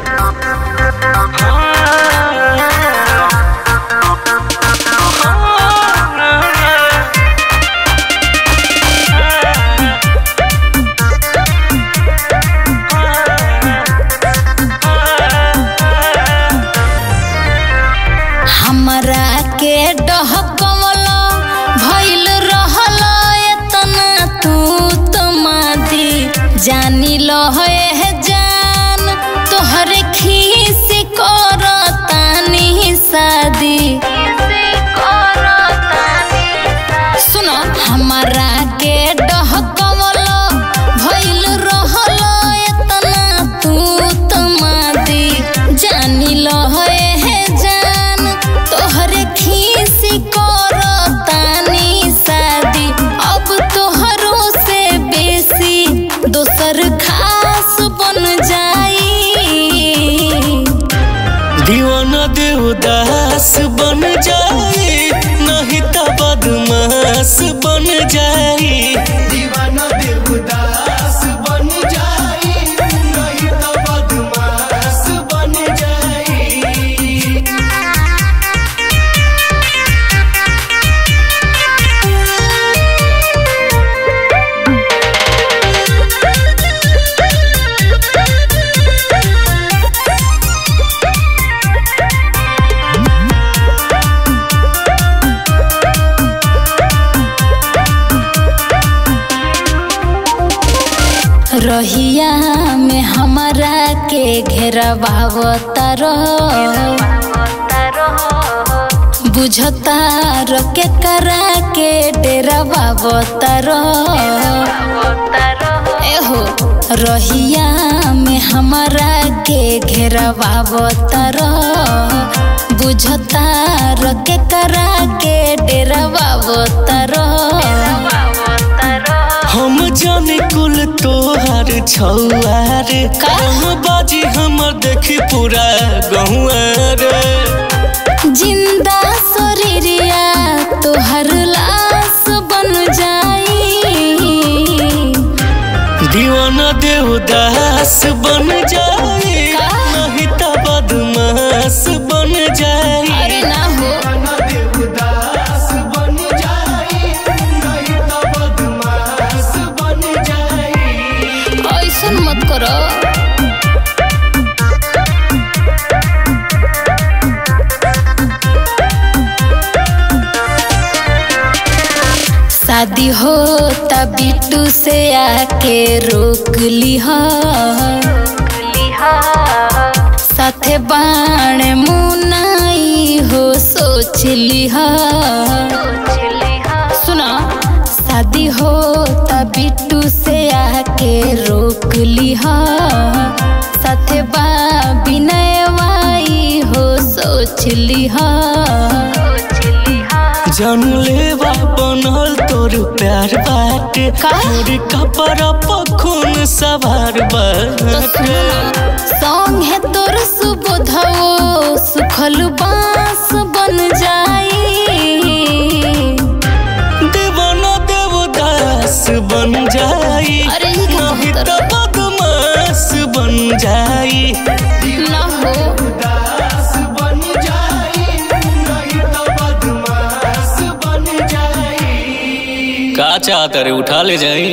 हमरा के डहकवल भइल रहल एतना तू तो मादी जानी लहे जान तोहरे खीस करतानी शादी सुनो हमरा के डहकवल भइल रहल एतना तू तो मादी जानी लहे जान तोहरे खीस करतानी शादी अब तोहरो से बेसी दोसर खास बन जाई दीवाना देवदास बन जाए नहीं तो बदमाश बन जाए दीवाना देवदास बन जाई नहीं तो बदमाश बन जाई रहिया में हमरा के घेरवावता रह बुझता र के करा के डेरावावता रह एहो रहिया में हमरा के घेरवावता रह बुझता र के करा के डेरावावता रह हम जाने कुल तोहार छौआर का? कहूँ बाजी हमर देखी पूरा गहुआर जिंदा शरीरिया तोहर लाश बन जाई दीवाना देवदास बन जाए का? नहीं तो बदमाश बन जाए अरे ना हो दीवाना देवदास बन जाई नहीं तो बदमाश बन जाई ऐसन मत करो शादी हो तब बिट्टू से आके रोक लिह साथे बाण मुनाई हो सोच लिह सुना शादी हो तब बिट्टू से आके रोक लिह साथे बा विनय वाई हो सोच लिह जान लेवा बनल तोर प्यार बाटे का? तोर कपड़ा पखुन सवार तो बाटे सुना सॉन्ग है तोर सुबोधवो सुखल बांस बन जाई देवाना देवदास बन जाई अरे ये क्या नहीं कहत तो बदमाश बन जाई ना हो दास बन जाई नहीं तो बदमाश बन जाई का चाहत रे उठा ले जाई